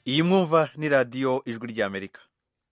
iyi mwumva ni radiyo ijwi ry'amerika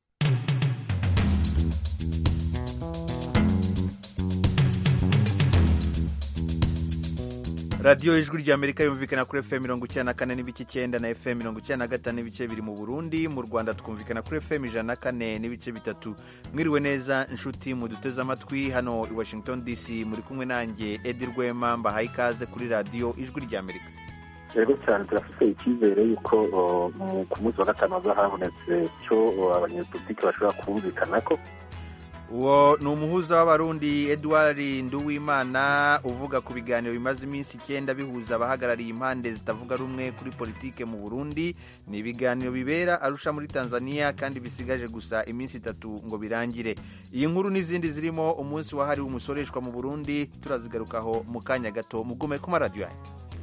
radiyo ijwi ry'amerika yumvikana kuri fm mirongo icyenda na kane n'ibice icyenda na fm mirongo icyenda na gatanu n'ibice biri mu burundi mu rwanda twumvikana kuri fm ijana na kane n'ibice bitatu mwiriwe neza inshuti muduteze amatwi hano i washington dc muri kumwe nanjye edi rwema mbahaye ikaze kuri radiyo ijwi ry'amerika rero cyane turafite icyizere yuko ku munsi wa gatanu hazaba habonetse cyo abanyepolitiki bashobora kumvikana ko uwo ni umuhuza w'abarundi edouard nduwimana uvuga ku biganiro bimaze iminsi icyenda bihuza abahagarariye impande zitavuga rumwe kuri politike mu burundi ni ibiganiro bibera arusha muri tanzania kandi bisigaje gusa iminsi itatu ngo birangire iyi nkuru n'izindi zirimo umunsi wahariwe umusoreshwa mu burundi turazigarukaho mu kanya gato mugume ku maradiyo yanyu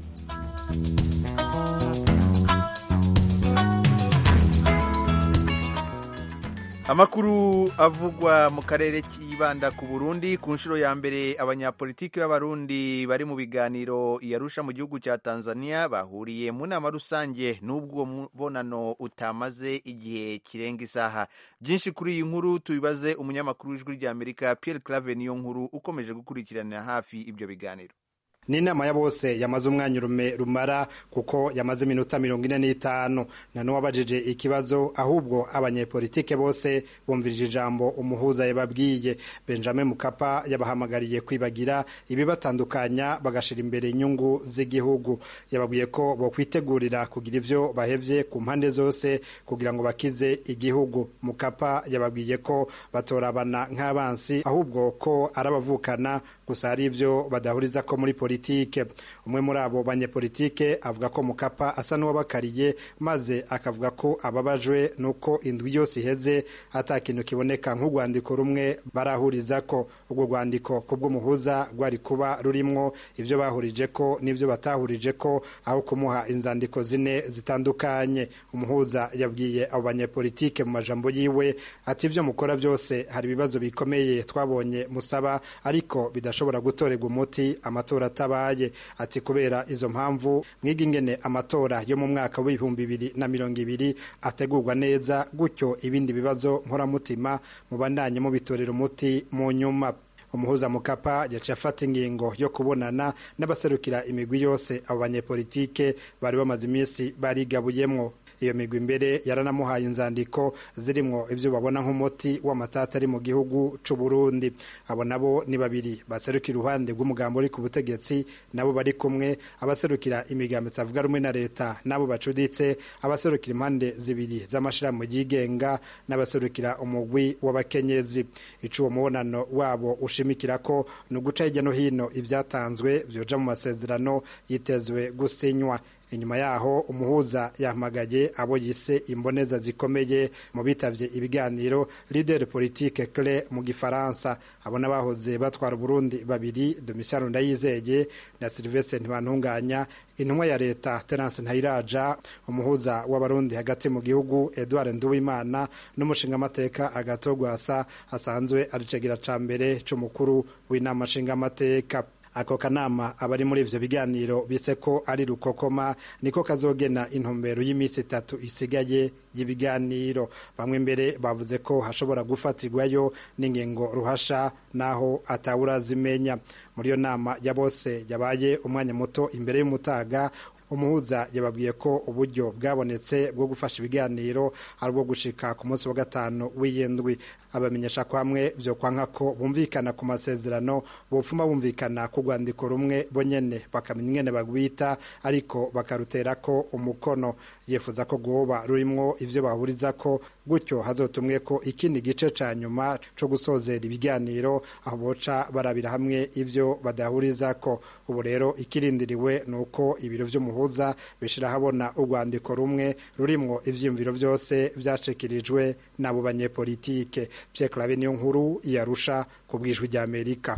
amakuru avugwa mu karere kibanda ku burundi ku nshuro ya mbere abanyapolitiki b'abarundi bari mu biganiro yarusha mu gihugu cya tanzania bahuriye mu nama rusange n'ubwo mubonano utamaze igihe kirenga isaha byinshi kuri iyi nkuru tubibaze umunyamakuru w'ijwi ry'amerika pierre clave niyo nkuru ukomeje gukurikiranira hafi ibyo biganiro ni inama ya bose yamaze umwanya urume rumara kuko yamaze iminota mirongo ine n'itanu na n'uwabajije ikibazo ahubwo abanyepolitike bose bumvirije ijambo umuhuza yababwiye benjamin mukapa yabahamagariye kwibagira ibibatandukanya bagashira imbere inyungu z'igihugu yababwiye ko bokwitegurira kugira ivyo bahevye ku mpande zose kugira ngo bakize igihugu mukapa yababwiye ko batorabana nk'abansi ahubwo ko arabavukana gusa hari ivyo badahuriza ko muri politike politike umwe muri abo banyepolitike avuga ko mukapa asa n'uwabakariye maze akavuga ko ababajwe nuko indwi yose iheze ata kintu kiboneka nk'urwandiko rumwe barahuriza ko urwo rwandiko ku bw'umuhuza rwari kuba rurimwo ivyo bahurije ko n'ivyo batahurije ko aho kumuha inzandiko zine zitandukanye umuhuza yabwiye abo banyepolitike mu majambo yiwe ati ivyo mukora byose hari ibibazo bikomeye twabonye musaba ariko bidashobora gutorerwa umuti amatora atabaye ati kubera izo mpamvu mwiga ingene amatora yo mu mwaka w'ibihumbi bibiri na mirongo ibiri ategurwa neza gutyo ibindi bibazo nkoramutima mubandanye mubitorera umuti mu nyuma umuhuza mukapa yaciye afata ingingo yo kubonana n'abaserukira imigwi yose abo banyepolitike bari bamaze iminsi barigabuyemwo iyo migwi imbere yaranamuhaye inzandiko zirimwo ivyo babona nk'umuti w'amatata ari mu gihugu c'u Burundi abo nabo ni babiri baserukira uruhande rw'umugambo uri ku butegetsi nabo bari kumwe abaserukira imigambo itavuga rumwe na leta nabo bacuditse abaserukira impande zibiri z'amashirahamwe yigenga n'abaserukira umugwi w'abakenyezi ico uwo mubonano wabo ushimikira ko ni uguca hirya no hino ivyatanzwe vyoja mu masezerano yitezwe gusinywa inyuma yaho umuhuza yahamagaye abo yise imboneza zikomeye mu bitavye ibiganiro leader politique clé mu gifaransa abo n'abahoze batwara uburundi babiri domisiyano ndayizeye na silvestre ntibantunganya intumwa ya leta terence ntayiraja umuhuza w'abarundi hagati mu gihugu edouard nduwimana n'umushingamateka agatogwasa asanzwe aricegira ca mbere c'umukuru w'inama nshingamateka ako kanama abari muri ivyo biganiro bise ko ari rukokoma niko kazogena intumbero y'iminsi itatu isigaye y'ibiganiro bamwe mbere bavuze ko hashobora gufatirwayo n'ingingo ruhasha naho atawurazimenya muri iyo nama ya bose yabaye umwanya muto imbere y'umutaga umuhuza yababwiye ko uburyo bwabonetse bwo gufasha ibiganiro ari ubwo gushika ku munsi wa gatanu w'iyindwi abamenyesha ko hamwe byo kwanka ko bumvikana ku masezerano bopfuma bumvikana ku rwandiko rumwe bo nyene bakamenya ingene bagwita ariko bakarutera ko umukono yifuza ko rwoba rurimwo ivyo bahuriza ko gutyo hazotumwe ko ikindi gice ca nyuma co gusozera ibiganiro aho boca barabira hamwe ivyo badahuriza ko ubu rero ikirindiriwe ni uko ibiro vy'umuhuza bishira habona urwandiko rumwe rurimwo ivyiyumviro vyose vyacikirijwe n'abo banyepolitike Pierre Claver niyo nkuru yarusha ku bwijwi rya Amerika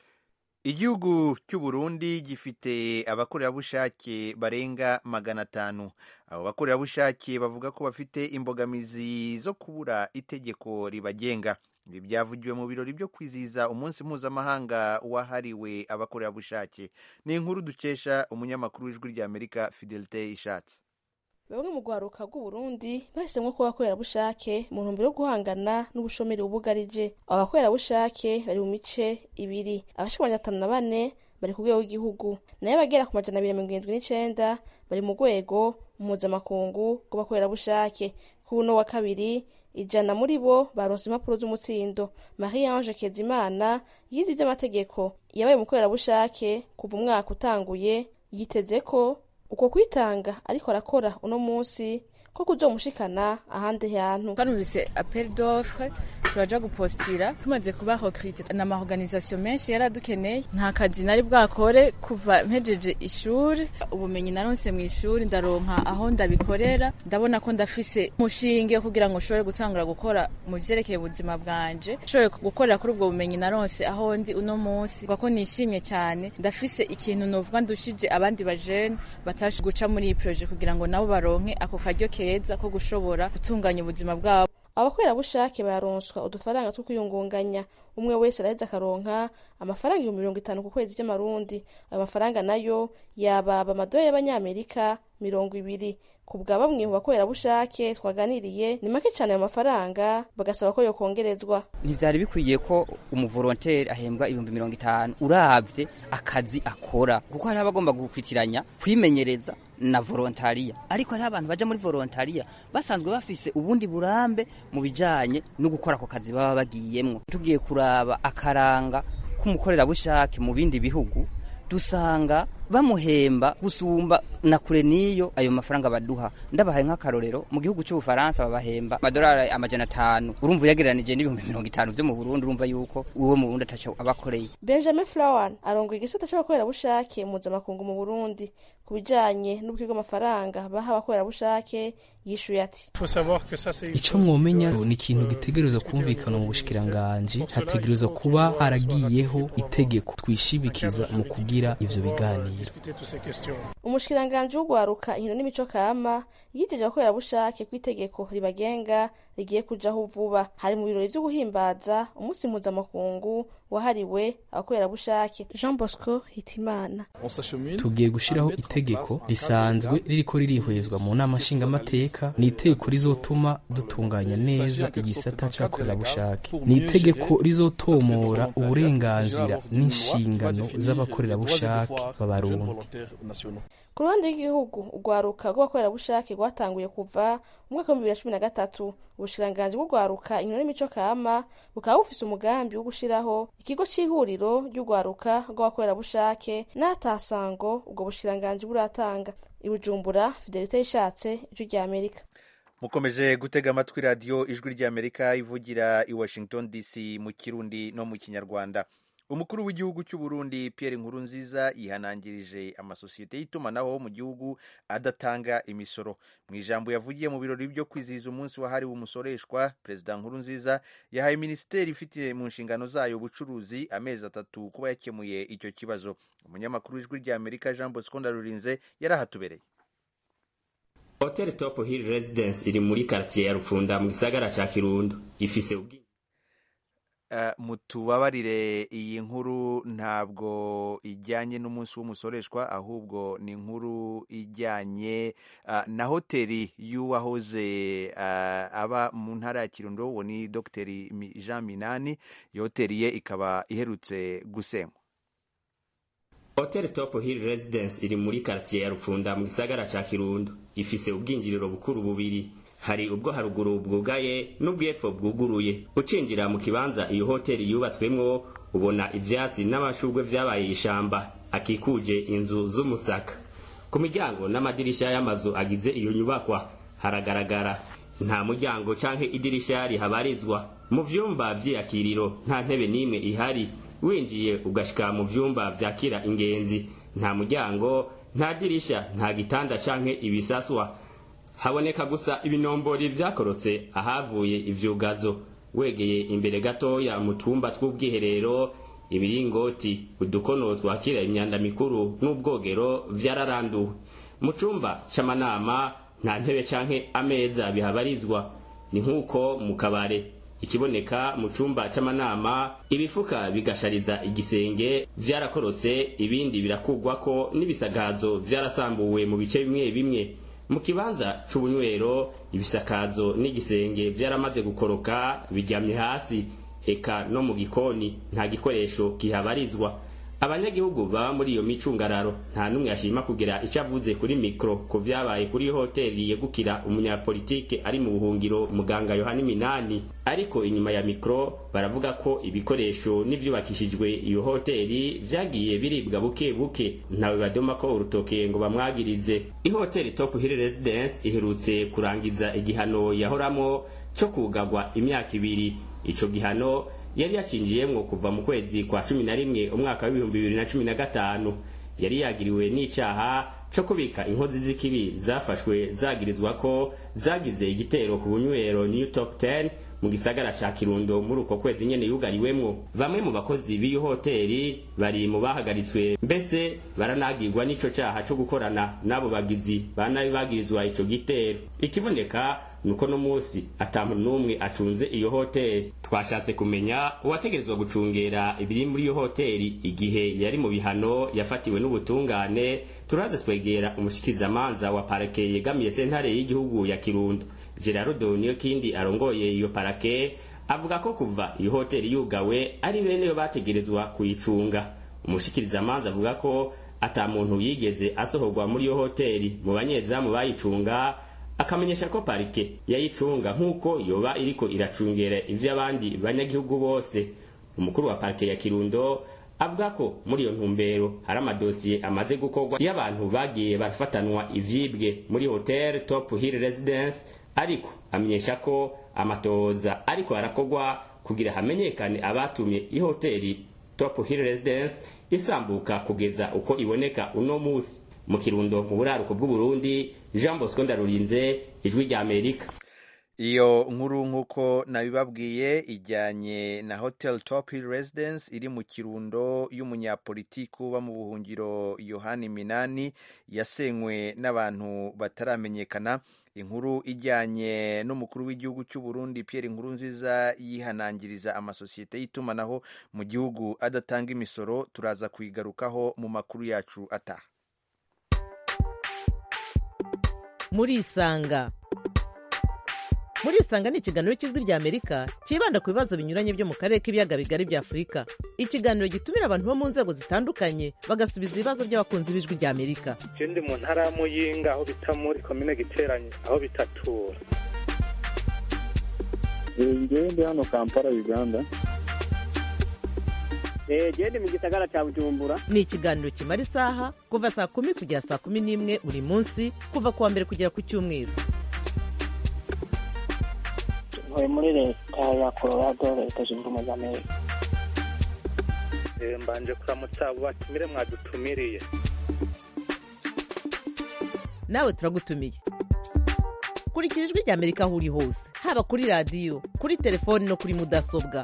igihugu cy'u Burundi gifite abakorerabushake barenga magana atanu abo bakorerabushake bavuga ko bafite imbogamizi zo kubura itegeko ribagenga ibi byavugiwe mu birori byo kwizihiza umunsi mpuzamahanga wahariwe abakorerabushake ni inkuru dukesha umunyamakuru w'ijwi ry'amerika fidelite ishatse bamwe mu rwaruka rw'uburundi bahisemwo kuba abakorerabushake mu ntumbero yo guhangana n'ubushomeri bubugarije abo bakorerabushake bari mu mice ibiri abashika amajana atanu na bane bari ku rwego rw'igihugu nayo abagera ku majana abiri mirongo irindwi n'icenda bari mu rwego mpuzamakungu rw'abakorerabushake ku uno wa kabiri ijana muri bo baronse impapuro z'umutsindo marie ange kezimana yize ivy'amategeko yabaye umukorerabushake kuva umwaka utanguye yiteze ko uko kwitanga ariko arakora uno munsi ko kuzomushikana ahandi hantu twarumvise appel d'offre turaja gupostira tumaze kuba recruté na maorganisation menshi yaradukeneye nta kazi nari bwakore kuva mpejeje ishuri ubumenyi naronse mu ishuri ndaronka aho ndabikorera ndabona ko ndafise umushinge kugira ngo nshobore gutangura gukora mu vyerekeye ubuzima bwanje nshobore gukorera kuri ubwo bumenyi naronse aho ndi uno munsi ko nishimye cyane ndafise ikintu novuga ndushije abandi bajene batashe guca muri iyi projet kugira ngo nabo baronke ako karyo keza ko gushobora gutunganya ubuzima bwabo abakorerabushake baronswa udufaranga two kwiyungunganya umwe wese araheza akaronka amafaranga ibihumbi mirongo itanu ku kwezi vy'amarundi ayo mafaranga nayo yababa amadolari y'abanyamerika mirongo ibiri ku bwa bamwe mu bakorerabushake twaganiriye ni make cyane ayo mafaranga bagasaba ko yokongerezwa ntivyari bikwiye ko umuvolonteri ahembwa ibihumbi mirongo itanu uravye akazi akora kuko hariho abagomba gukwitiranya kwimenyereza na volontariya ariko hariho abantu baja muri volontariya basanzwe bafise ubundi burambe mu bijanye no gukora ako kazi baba bagiyemwo tugiye kuraba akaranga k'umukorerabushake mu bindi bihugu dusanga bamuhemba gusumba na kure niyo ayo mafaranga baduha ndabahaye nk'akarorero mu gihugu cy'ubufaransa babahemba amadolari amajana atanu urumva uyagereranije n'ibihumbi mirongo itanu vyo mu burundi urumva yuko uwo mu burundi ataco abakoreye benjamin flower arongoye igisata c'abakorerabushake mpuzamakungu mu burundi ku bijanye n'ubukwi bw'amafaranga baha abakorerabushake yishuye ati ico mwomenya ni ikintu gitegerezwa kumvikana mu bushikiranganji hategerezwa kuba haragiyeho itegeko twishibikiza mu kugira ivyo biganiro umushikiranganji w'ugwaruka inkino n'imico kama yiteje abakorerabushake ku itegeko ribagenga rigiye kujaho vuba hari mu birori vyo guhimbaza umunsi mpuzamakungu wahariwe abakorerabushake jean bosco hitimana tugiye gushiraho itegeko risanzwe ririko ririhwezwa mu nama nshingamateka ni itegeko rizotuma dutunganya neza igisata c'abakorerabushake ni itegeko rizotomora uburenganzira n'inshingano z'abakorerabushake b'abarundi ku ruhande rw'igihugu urwaruka rw'abakorerabushake rwatanguye kuva mu mwaka w'ibihumbi bibiri na cumi na gatatu ubushikiranganji bw'urwaruka inkino n'imico kama bukaba bufise umugambi wo gushiraho ikigo c'ihuriro ry'urwaruka rw'abakorerabushake n'atasango ubwo bushikiranganji buratanga ibujumbura fidelite yishatse ijwi rya amerika mukomeje gutega amatwi radiyo ijwi ry'amerika ivugira i washington dc mu kirundi no mu kinyarwanda umukuru w'igihugu cy'u Burundi Pierre Nkurunziza yihanangirije amasosiyete y'itumanaho mu gihugu adatanga imisoro mu ijambo yavugiye mu birori byo kwizihiza umunsi wahariwe umusoreshwa perezida Nkurunziza yahaye minisiteri ifite mu nshingano zayo ubucuruzi amezi atatu kuba yakemuye icyo kibazo umunyamakuru w'ijwi rya Amerika Jean Bosco Ndarurinze yarahatubereye Hotel Top Hill Residence iri muri quartier ya Rufunda mu gisagara ca Kirundo ifise ubwi mutubabarire iyi nkuru ntabwo ijyanye n'umunsi w'umusoreshwa ahubwo ni inkuru ijyanye na hoteli y'uwahoze aba mu ntara ya kirundo uwo ni dogiteri jean minani iyo hoteli ye ikaba iherutse gusenywa Hotel Top Hill Residence iri muri quartier ya Rufunda mu gisagara ca Kirundo ifise ubwinjiriro bukuru bubiri hari ubwo haruguru bwugaye n'ubwepfo bwuguruye ucinjira mu kibanza iyo hoteli yubatswemwo ubona ivyatsi n'amashurwe vyabaye ishamba akikuje inzu z'umusaka ku miryango n'amadirisha y'amazu agize iyo nyubakwa haragaragara nta muryango canke idirisha rihabarizwa mu vyumba vy'iyakiriro nta ntebe n'imwe ihari winjiye ugashika mu vyumba vyakira ingenzi nta muryango nta dirisha nta gitanda canke ibisaswa haboneka gusa ibinombori vyakorotse ahavuye ivyugazo wegeye imbere gatoya mu tumba tw'ubwiherero ibiringoti udukono twakira imyanda mikuru n'ubwogero vyararanduwe mu cumba c'amanama nta ntebe canke ameza bihabarizwa ni nk'uko mu kabare ikiboneka mu cumba c'amanama ibifuka bigashariza igisenge vyarakorotse ibindi birakugwako n'ibisagazo vyarasambuwe mu bice bimwe bimwe mu kibanza c'ubunywero ibisakazo n'igisenge vyaramaze gukoroka biryamye hasi eka no mu gikoni nta gikoresho kihabarizwa abanyagihugu baba muri iyo micungararo nta n'umwe yashima kugira icyo avuze kuri mikro ku vyabaye kuri iyo hoteli yegukira umunyapolitike ari mu buhungiro muganga yohani minani ariko inyuma ya mikro baravuga ko ibikoresho n'ivyubakishijwe iyo hoteli vyagiye biribwa buke buke ntawe badoma ko urutoke ngo bamwagirize ihoteli top hill residence iherutse kurangiza igihano yahoramo co kugagwa imyaka ibiri ico gihano yari yacinjiyemwo kuva mu kwezi kwa cumi na rimwe umwaka w'ibihumbi bibiri na cumi na gatanu yari yagiriwe n'icaha co kubika inkozi z'ikibi zafashwe zagirizwa ko zagize igitero ku bunywero new top 10 mu gisagara ca kirundo muri uko kwezi nyene yugariwemwo bamwe mu bakozi b'iyo hoteli bari mu bahagaritswe mbese baranagirwa n'ico caha co gukorana n'abo bagizi banabi bagirizwa ico gitero ikiboneka nuko no musi ata muntu n'umwe acunze iyo hoteli twashatse kumenya uwategerezwa gucungera ibiri muri iyo hoteli igihe yari mu bihano yafatiwe n'ubutungane turaze twegera umushikizamanza wa parake yegamiye sentare y'igihugu ya kirundo gerardo niyo kindi arongoye iyo parake avuga ko kuva iyo hoteli yugawe ari bene yo bategerezwa kuyicunga umushikirizamanza avuga ko ata muntu yigeze asohorwa muri iyo hoteli mu banyezamu bayicunga akamenyesha ko parike yayicunga nk'uko yoba iriko iracungera ivy'abandi banyagihugu bose umukuru wa parike ya kirundo avuga ko muri iyo ntumbero hari amadosiye amaze gukorwa y'abantu bagiye barafatanwa ivyibwe muri hotel top hill residence ariko amenyesha ko amatoza ariko arakorwa kugira hamenyekane abatumye ihoteli top hill residence isambuka kugeza uko iboneka uno musi mu kirundo mu buraruko bw'uburundi jean bosco ndarurinze ijwi rya amerika iyo nkuru nk'uko nabibabwiye ijyanye na hotel top hill residence iri mu kirundo y'umunyapolitiki uba mu buhungiro yohani minani yasenywe n'abantu bataramenyekana inkuru ijyanye n'umukuru w'igihugu cy'u Burundi Pierre Nkurunziza yihanangiriza amasosiyete y'itumanaho mu gihugu adatanga imisoro turaza kuyigarukaho mu makuru yacu ataha murisanga murisanga ni ikiganiro cy'ijwi rya amerika cyibanda ku bibazo binyuranye byo mu karere k'ibiyaga bigari bya afurika ikiganiro gitumira abantu bo mu nzego zitandukanye bagasubiza ibibazo by'abakunzi b'ijwi rya amerika je ndi mu ntara ya muyinga aho bita muri komine giteranye aho bitatura ngewe ndi hano kampala uganda gende mu gisagara cya bujumbura ni ikiganiro kimara isaha kuva saa kumi kugera saa kumi n'imwe buri munsi kuva ku wa mbere kugera ku cyumweru ntuye muri leta ya colorado leta zunze ubumwe za amerika mbanje kuramutsa abo batumire mwadutumiriye nawe turagutumiye kurikira ijwi rya amerika aho uri hose haba kuri radiyo kuri telefoni no kuri mudasobwa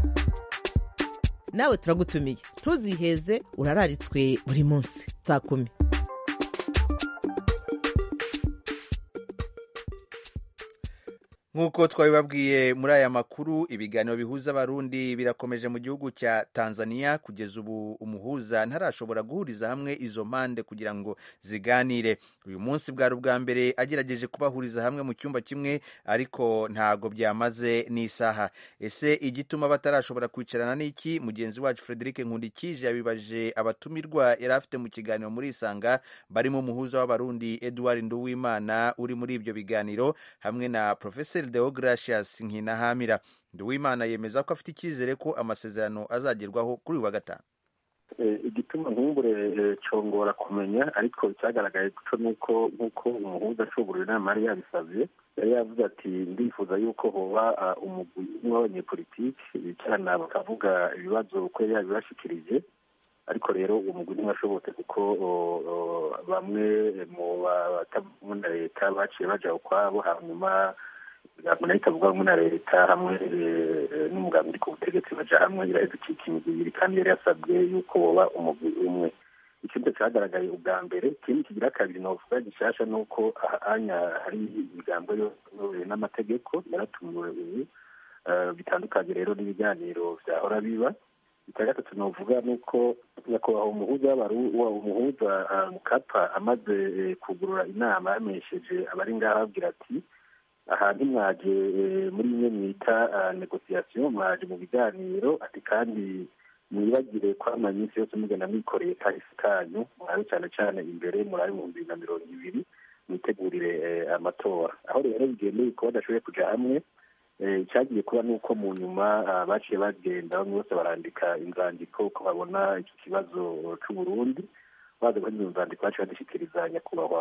nawe turagutumiye ntuziheze urararitswe buri munsi saa kumi nk'uko twabibabwiye muri aya makuru ibiganiro bihuza abarundi birakomeje mu gihugu cya tanzania kugeza ubu umuhuza ntarashobora guhuriza hamwe izo mpande kugira ngo ziganire uyu munsi bwari ubwa mbere agerageje kubahuriza hamwe mu cyumba kimwe ariko ntago byamaze n'isaha ese igituma batarashobora kwicarana n'iki mugenzi wacu frederic nkundikije yabibaje abatumirwa yari afite mu kiganiro muri isanga barimo umuhuza w'abarundi edouard nduwimana uri muri ibyo biganiro hamwe na professor Deogratias Nkinahamira Nduwimana yemeza ko afite icyizere ko amasezerano azagerwaho kuri uyu wa gatanu igituma nkumbure congora kumenya ariko icyagaragaye guco nuko nk'uko umuhuza ashobora inama yari yabisabye yari yavuze ati ndifuza yuko hoba umugwi umwe w'abanyepolitiki bicarana bakavuga ibibazo uko yari yabibashikirije ariko rero uwo mugwi ntiwashobotse kuko bamwe mu batavuga na leta baciye baja ukwabo hanyuma imigambi nayo itavuga rumwe na leta hamwe n'umugambi uri ku butegetsi baja hamwe iraheza icika imigwi ibiri kandi yari yasabwe yuko woba umugwi umwe ikindi cyagaragaye ubwa mbere ikindi kigira kabiri novuga gishasha ni uko ahanya hari imigambo yoyobowe n'amategeko yaratumiwe ubu bitandukanye rero n'ibiganiro vyahora biba icya gatatu novuga ni uko nyakubahwa umuhuza umuhuza mukapa amaze kugurura inama yamenyesheje abari ngaho ababwira ati aha ntimwaje muri bimwe mwita negosiyasiyo mwaje mu biganiro ati kandi mwibagire kwama iminsi yose mugenda mwikoreye kahise kanyu murabe cyane cyane imbere murabe mu bibiri na mirongo ibiri mwitegurire amatora aho rero bigendeye ko badashoboye kuja hamwe icyagiye kuba ni uko mu nyuma baciye bagenda bamwe bose barandika inzandiko ko babona iki kibazo c'uburundi baza kuri izo nzandiko baciye badushyikiriza nyakubahwa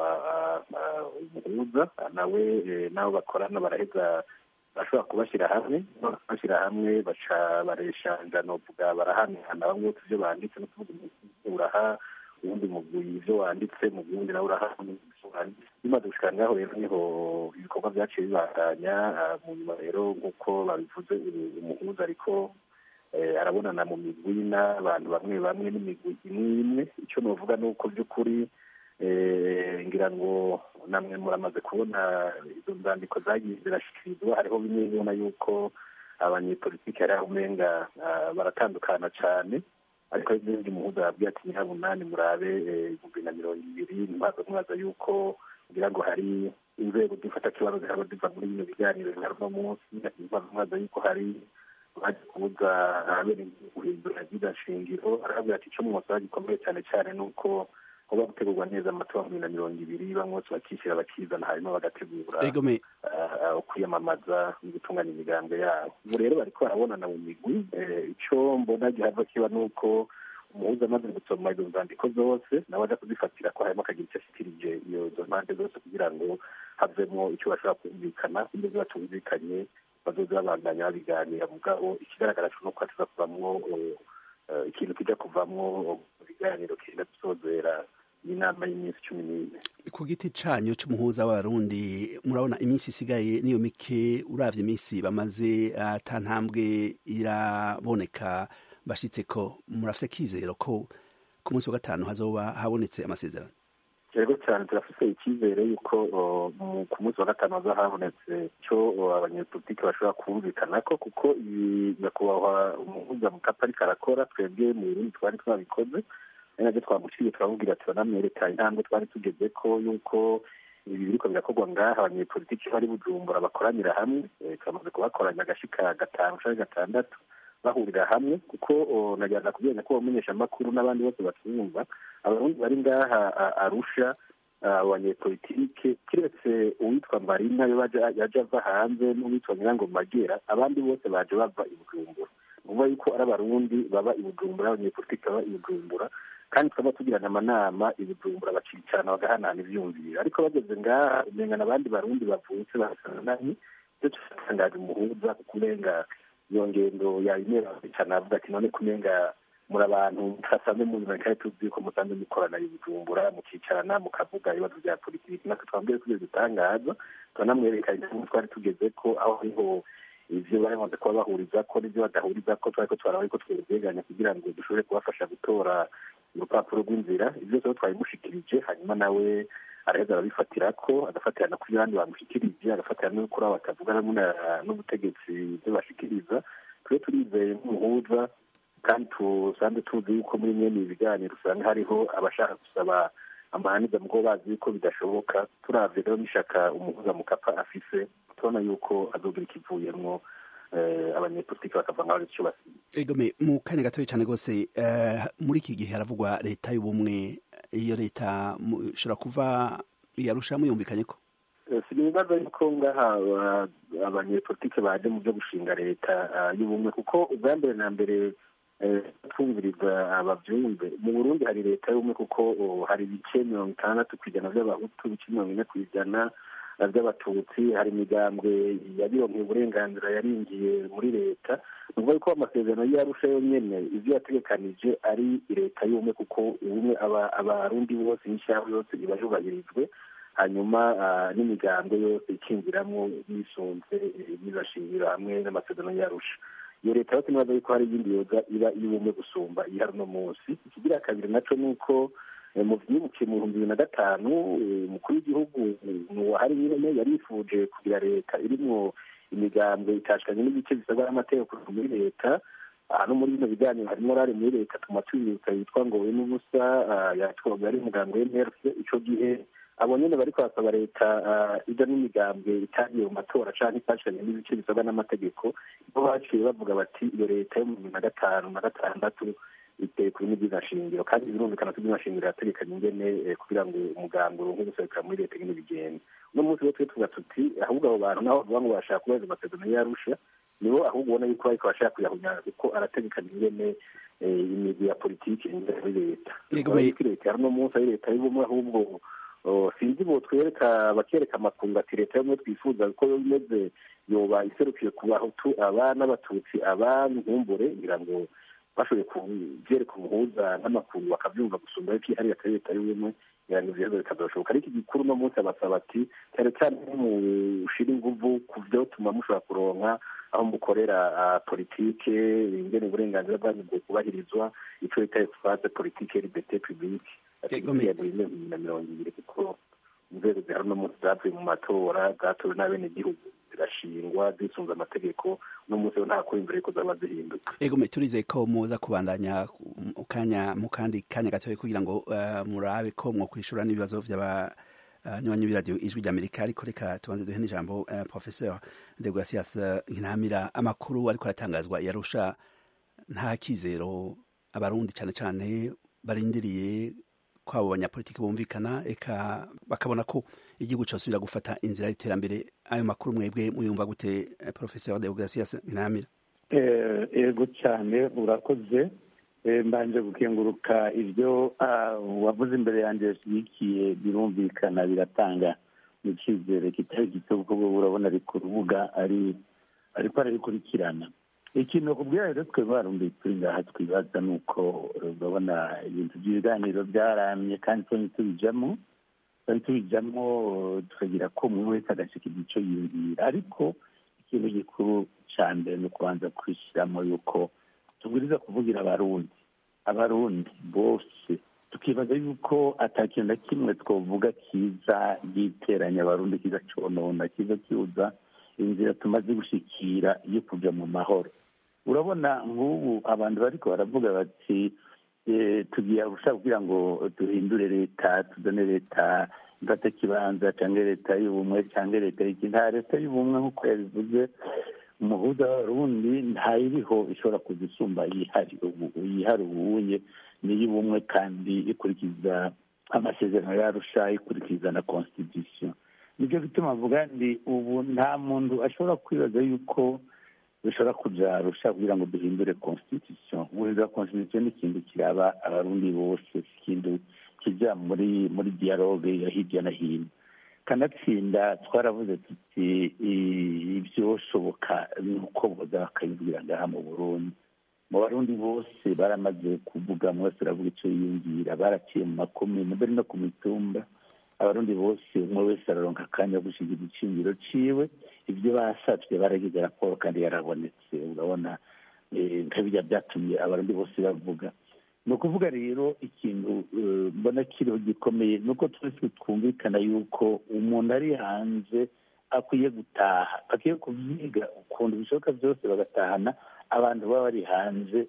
umuhuza nawe n'abo bakorana baraheza bashobora kubashyira hamwe bashyira hamwe baca bareshanja novuga barahanahana bamwe bose ibyo banditse no kuvuga uraha ubundi mugwi ivyo wanditse mu wundi nawe uraha bimaze gushika ngaho rero niho ibikorwa vyaciye bibandanya mu nyuma rero nk'uko babivuze umuhuza ariko arabonana mu migwi n'abantu bamwe bamwe n'imigwi imwe imwe icyo novuga ni uko by'ukuri ngira ngo namwe muramaze kubona izo nzandiko zagiye zirashyikirizwa hariho bimwe ubona yuko abanyepolitiki hari aho umenga baratandukana cyane ariko n'ibindi muhuza yabwiye ati nyirabunani murabe ibihumbi na mirongo ibiri ntibaze mwaza yuko ngira ngo hari inzego zifata kibazo zihaba ziva muri bino biganiro bihari uno munsi ntibaze mwaza yuko hari baje kubuza abene guhindura zida shingiro arabwira ati icyo mwosaba gikomeye cyane cyane ni uko hoba gutegurwa neza amatora bibiri na mirongo ibiri bamwe bose bakishyira bakizana hanyuma bagategura kwiyamamaza no gutunganya imigambi yabo ubu rero bariko barabonana mu migwi icyo mbona gihava kiba ni uko umuhuza amaze gusoma izo nzandiko zose nawe aja kuzifatira ko harimo akagira icyo ashikirije izo mpande zose kugira ngo havemo icyo bashobora kumvikana ibyo batumvikanye bazoza babandanya babiganira mugabo ikigaragara cyo nuko hatuza kuvamwo ikintu kijya kuvamwo ibiganiro kenda gusozera y'inama y'iminsi cumi n'ine ku giti canyu c'umuhuza w'abarundi murabona iminsi isigaye niyo mike uravye iminsi bamaze ata ntambwe iraboneka bashitseko murafise kizero ko ku munsi wa gatanu hazoba habonetse amasezerano yego cyane turafise icyizere yuko ku munsi wa gatanu haza habonetse cyo abanyepolitiki bashobora kumvikana ko kuko ibi nyakubahwa umuhuza mukapa ariko arakora twebwe mu burundi twari twabikoze ari nabyo twamuciye turamubwira turanamwereka intambwe twari tugeze ko yuko ibi biriko birakorwa ngaha abanyepolitiki bari bujumbura bakoranira hamwe turamaze kubakoranya agashika gatanu canke gatandatu bahurira hamwe kuko nagerageza kubwira ko bamenyesha amakuru n'abandi bose batwumva abarundi bari ngaha arusha abanyepolitike kiretse uwitwa marina yo yaje ava hanze n'uwitwa nyirango magera abandi bose baje bava i bujumbura nuvuga yuko ari abarundi baba i bujumbura abanyepolitike baba i bujumbura kandi tukaba tugirana amanama i bujumbura bacicarana bagahanahana ivyumviro ariko bageze ngaha umengana abandi barundi bavutse basanananye ivyo tutangaje umuhuza kuko umenga iyo ngendo yayimera cyane avuga ati none kumenga muri abantu twasanze mu buzima kandi tuzi ko musanze mukorana i bujumbura mukicarana mukavuga ibibazo bya politiki natwe twambwiye ko ibyo dutangaza turanamwereka intambwe twari tugeze ko aho hariho ivyo bamaze kuba bahuriza ko n'ivyo badahuriza ko twariko twaraba ariko twegeranya kugira ngo dushobore kubafasha gutora urupapuro rw'inzira ivyo byose twabimushikirije hanyuma nawe araheza arabifatira ko agafatira no kuri abandi bamushikirije agafatira no kuri abo batavuga n'ubutegetsi ibyo bashikiriza twe turizeye nk'umuhuza kandi tusanzwe tuzi yuko muri mwene ibi biganiro usanga hariho abashaka gusaba amahaniza mugo bazi yuko bidashoboka turavye rero n'ishaka umuhuza mukapa afise tubona yuko azogira ikivuyemwo abanyepolitiki bakava nk'aho icyo basize egome mu kanya gatoya cyane rwose muri iki gihe haravugwa leta y'ubumwe iyo leta ishobora kuva yarusha muyumvikanye ko si ibibazo yuko ngaha abanyepolitike baje mu byo gushinga leta y'ubumwe kuko ubwa mbere na mbere twumviriza abavyumve mu burundi hari leta y'ubumwe kuko hari ibice mirongo itandatu ku ijana vy'abahutu ibice mirongo ine ku ijana by'abatutsi hari imigambwe yabironkeye uburenganzira yaringiye muri leta ni ukuvuga ko amasezerano y'arusha yonyene ivyo yategekanije ari leta y'ubumwe kuko ubumwe abarundi bose n'ishyiraho yose iba yubahirijwe hanyuma n'imigambwe yose ikinjiramwo bisunze bizashingiro hamwe n'amasezerano y'arusha iyo leta yose nibaza yuko hari iyindi yoza iba iy'ubumwe gusumba ihari uno munsi ikigira kabiri naco ni uko mu vyibukiye mu bihumbi bibiri na gatanu umukuru w'igihugu nuwahari nyene yarifuje kugira leta irimwo imigambwe itashikanye n'ibice bisabwa n'amategeko muri leta no muri bino biganiro harimo rari muri leta tuma tubibutsa yitwa ngo we n'ubusa yatwaga ari umuganga w'emerse ico gihe abo nyene bariko basaba leta ija n'imigambwe itagiye mu matora canke itashikanye n'ibice bisabwa n'amategeko bo baciye bavuga bati iyo leta yo mu bibiri na gatanu na gatandatu iteye kuri n'ibyiza shingiro kandi birumvikana ko ibyiza shingiro yategekanye ingene kugira ngo umuganga uronke guserukira muri leta ingene bigenda uno munsi rero twe tuvuga tuti ahubwo abo bantu nabo bavuga ngo bashaka kubahiriza amasezerano y'arusha nibo ahubwo ubona yuko bariko bashaka kuyahunyana kuko arategekanye ingene imigwi ya politiki ingene muri leta leta ya uno munsi ari leta y'ubumwe ahubwo sinzi bo twereka bakereka amakungu ati leta y'ubumwe twifuza ko yo imeze yoba iserukiye ku bahutu aba n'abatutsi aba nkumbure ngira ngo bashoboye kubyereka umuhuza n'amakungu bakabyumva gusumba yuko ihari atari leta y'ubumwe ngira ngo ivyo bikazoshoboka ariko igikuru uno munsi abasaba ati cyane cyane mushira inguvu ku vyotuma mushobora kuronka aho mukorera politike ingene uburenganzira bwanyu bwo kubahirizwa ico bita espace politike liberté publique ya bibiri na mirongo ibiri kuko inzego zihari uno munsi zavuye mu matora zatowe n'abenegihugu zirashingwa zisunze amategeko uno munsi nta kuri imbere yuko zaba zihinduka ego turizeye ko muza kubandanya kanya mu kandi kanya gatoya kugira ngo murabe ko mwokwishura n'ibibazo vy'aba nywanyi b'iradiyo ijwi ry'amerika ariko reka tubanze duhe n'ijambo professeur de gracias nkinamira amakuru ariko aratangazwa yarusha nta kizero abarundi cyane cyane barindiriye ko abo banyapolitiki bumvikana eka bakabona ko igihugu cyosubira gufata inzira y'iterambere ayo makuru mwebwe muyumva gute professeur de gracias nkinamira ego cyane urakoze mbanje gukenguruka ibyo wavuze imbere yanjye yashyigikiye birumvikana biratanga icyizere kitari gito kuko urabona ari ku rubuga ari ariko arabikurikirana ikintu bakubwira rero twe barundi turi ngaha twibaza ni uko urabona ibintu by'ibiganiro byaramye kandi twari tubijamo twari tubijamo tukagira ko umuntu wese agashika igico yiyumvira ariko ikintu gikuru cya mbere ni ukubanza kwishyiramo yuko tubwiriza kuvugira abarundi abarundi bose tukibaza yuko atakintu na kimwe twavuga kiza giteranya abarundi kiza conona kiza kibuza inzira tumaze gushikira yo kuja mu mahoro urabona nk'ubu abantu bariko baravuga bati tugiye gushaka kugira ngo duhindure leta tuzane leta mfata kibanza cyangwa leta y'ubumwe cyangwa leta y'iki nta leta y'ubumwe nk'uko yabivuze umuhuza w'abarundi ntayiriho ishobora kuzisumba yihari yihari ubuye n'iy'ubumwe kandi ikurikiza amasezerano yarusha ikurikiza na constitution nicyo gituma mvuga ndi ubu nta muntu ashobora kwibaza yuko bishobora kuja rusha kugira ngo duhindure constitution guhindura constitution ni ikintu kiraba abarundi bose ikintu kija muri muri dialogue ya hirya no hino kanatsinda twaravuze tuti ibyoshoboka ni uko boza bakabibwira ngaha mu burundi mu barundi bose baramaze kuvuga mwese uravuga icyo yiyumvira baraciye mu makomine mbere no ku mitumba abarundi bose umwe wese araronka akanya ko gushinga igiciro ciwe ibyo basavye baragize raporo kandi yarabonetse urabona nkabirya byatumye abarundi bose bavuga ni ukuvuga rero ikintu mbona kiriho gikomeye ni uko twese twumvikana yuko umuntu ari hanze akwiye gutaha akwiye kubyiga ukuntu bishoboka byose bagatahana abantu baba bari hanze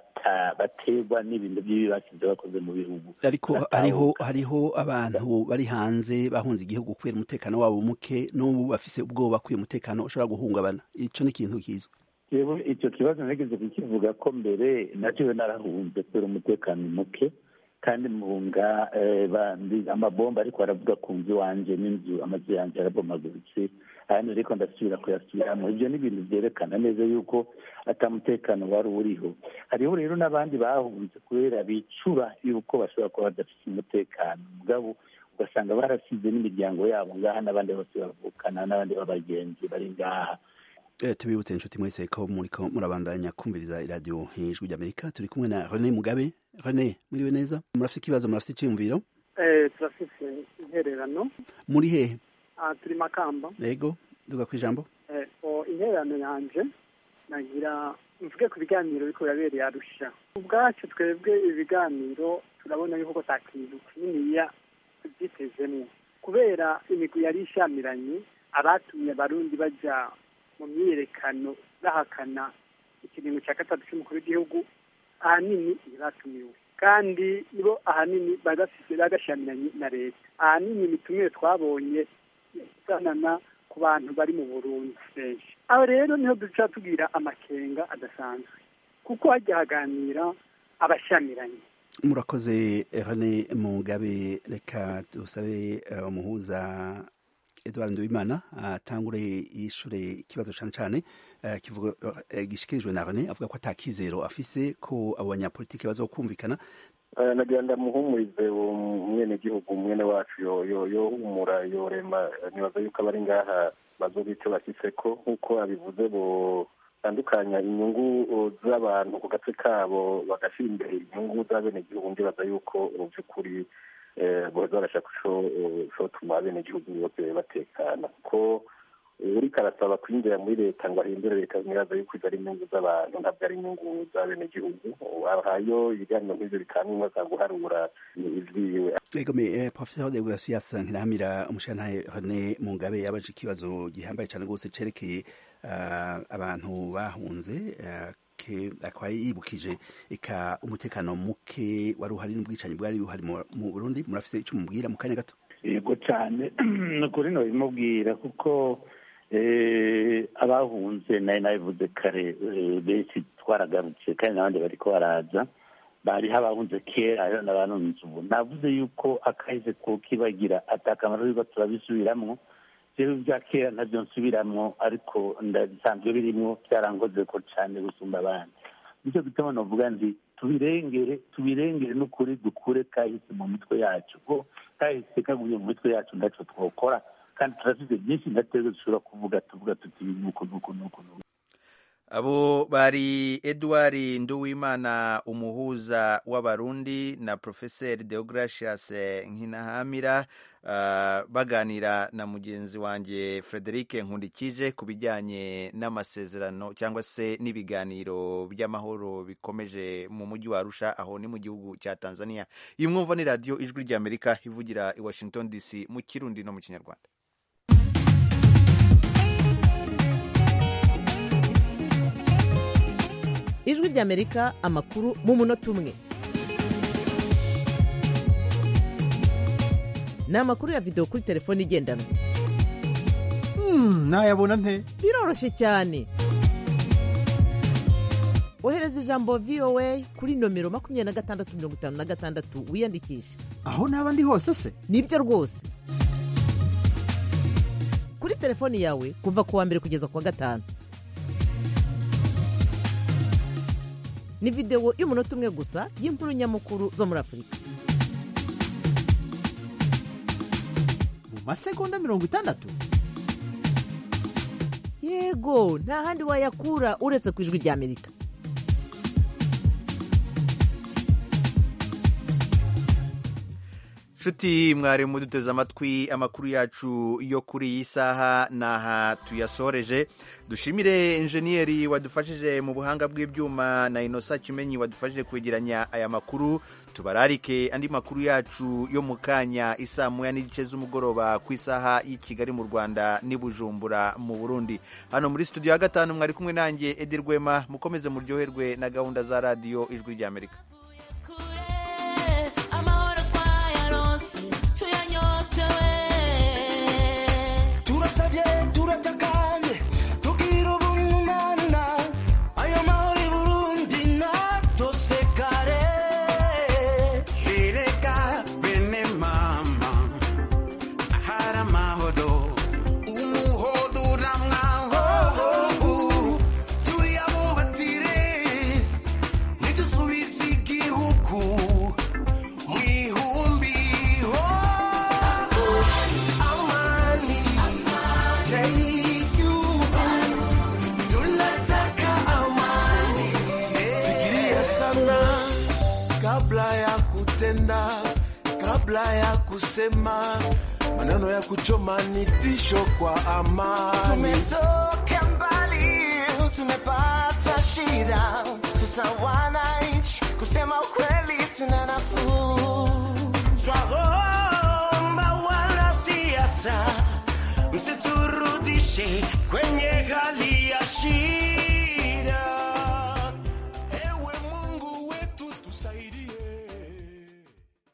baterwa n'ibintu by'ibi basize bakoze mu bihugu ariko hariho hariho abantu bari hanze bahunze igihugu kubera umutekano wabo muke n'ubu bafise ubwoba kubera umutekano ushobora guhungabana ico ni ikintu kizwi yewe icyo kibazo nageze kukivuga ko mbere nacyo narahunze kubera umutekano muke kandi muhunga amabomba ariko aravuga ku nzu iwanje n'inzu amazu yanjye arabomaguritse ahandi ariko ndasubira kuyasubiramo ibyo ni ibintu byerekana neza yuko atamutekano wari uriho hariho rero n'abandi bahunze kubera bicura yuko bashobora kuba badafite umutekano mugabo ugasanga barasize n'imiryango yabo ngaha n'abandi bose bavukana n'abandi b'abagenzi bari ngaha tubibutse inshuti mwese ko muriko murabandanya kumviriza iradiyo ijwi ry'amerika turi kumwe na rene mugabe rene muriwe neza murafite ikibazo murafite icyiyumviro turafite intererano muri hehe turi makamba yego duga ku ijambo intererano yanje nagira mvuge ku biganiro biriko birabereye arusha ubwacu twebwe ibiganiro turabona yuko ta kintu kininiya tubyitezemwo kubera imigwi yari ishamiranye abatumye abarundi baja mu myiyerekano bahakana ikiringo cya gatatu cy'umukuru w'igihugu ahanini ntibatumiwe kandi nibo ahanini bagafise bagashamiranye na leta ahanini imitumire twabonye isanana ku bantu bari mu burundi benshi aho rero niho duca tugira amakenga adasanzwe kuko hajya haganira abashamiranye murakoze René Mugabe reka dusabe uh, umuhuza Edouard Nduwimana atangure uh, yishure ikibazo cane cane uh, kivuga uh, gishikirijwe na René avuga ko atakizero afise ko abo banyapolitike bazokumvikana nagira ndamuhumurize mwene gihugu mwene wacu yohumura yorema nibaza yuko abari ngaha bazoba icyo bashyitseko nk'uko abivuze bo batandukanya inyungu z'abantu ku gace kabo bagashyira imbere inyungu z'abenegihugu ndibaza yuko mu by'ukuri boza barashaka cotuma abenegihugu bose batekana kuko uriko arasaba kwinjira muri leta ngo ahindure leta nibaza yuko izo ari inyungu z'abantu ntabwo ari inyungu z'abenegihugu ahayo ibiganiro nk'ivyo bitanga umwe guharura ivyiwe egome professeur de gracias nkirahamira umushantahe René Mugabe yabaje ikibazo gihambaye cane rwose cerekeye abantu bahunze akaba yibukije eka umutekano muke wari uhari n'ubwicanyi bwari buhari mu burundi murafise icyo mubwira mu kanya gato yego cyane ni ukuri nabimubwira kuko abahunze nayo nabivuze kare benshi twaragarutse kandi n'abandi bariko baraza bariho abahunze kera hariho n'abanunze ubu navuze yuko akahise kukibagira atakamaro yuko turabisubiramwo jewe bya kera ntabyo nsubiramwo ariko ndabisanzwe birimwo byarangoze ko cane gusumba abandi nicyo gituma novuga nti tubirengere tubirengere n'ukuri dukure kahise mu mitwe yacu ko kahise kaguye mu mitwe yacu ndaco twokora kandi turafite byinshi ndateze dushobora kuvuga tuvuga tuti nuko nuko nuko nuko abo bari Edouard Nduwimana umuhuza w'abarundi na Professeur Deogracias Nkinahamira uh, baganira na mugenzi wanjye Frederic Nkundikije ku bijyanye n'amasezerano cyangwa se n'ibiganiro by'amahoro bikomeje mu mujyi wa Arusha aho ni mu gihugu cya Tanzania iyi mwumva ni radio ijwi ry'Amerika ivugira i Washington DC mu Kirundi no mu Kinyarwanda ijwi ry'amerika amakuru mu munota umwe ni amakuru ya videwo kuri telefone igendanwa nayabona nte biroroshye cyane ohereza ijambo voa kuri nomero makumyabiri na gatandatu mirongo itanu na gatandatu wiyandikishe aho naba ndi hose se nibyo rwose kuri telefoni yawe kuva ku wa mbere kugeza ku wa gatanu ni videwo y'umunota umwe gusa y'inkuru nyamukuru zo muri afurika mu masegonda mirongo itandatu yego nta handi wayakura uretse ku ijwi ry'amerika nshuti mwari muduteze amatwi amakuru yacu yo kuri iyi saha naha tuyasoreje dushimire injeniyeri wadufashije mu buhanga bw'ibyuma na inosa kimenyi wadufashije kwegeranya aya makuru tubararike andi makuru yacu yo mu kanya isaa moya n'igice z'umugoroba ku isaha y'i kigali mu rwanda n'i bujumbura mu burundi hano muri studio ya gatanu mwari kumwe nanjye edi rwema mukomeze muryoherwe na gahunda za radiyo ijwi ry'amerika turasabye turatakanye tugira ubumana ayo mahoro i burundi natosekare ereka bene mama ahari amahoro umuhodo uramwaho tuyabumbatire ntidusubize igihugu mu ihumbi ho amani tunataka amani fikiria sana kabla ya kutenda kabla ya kusema maneno ya kuchoma ni tisho kwa amani Tumetoka mbali, tumepata shida, sasa wananchi kusema ukweli tuna nafuu. Twaomba wanasiasa msiturudishe kwenye hali ya shida.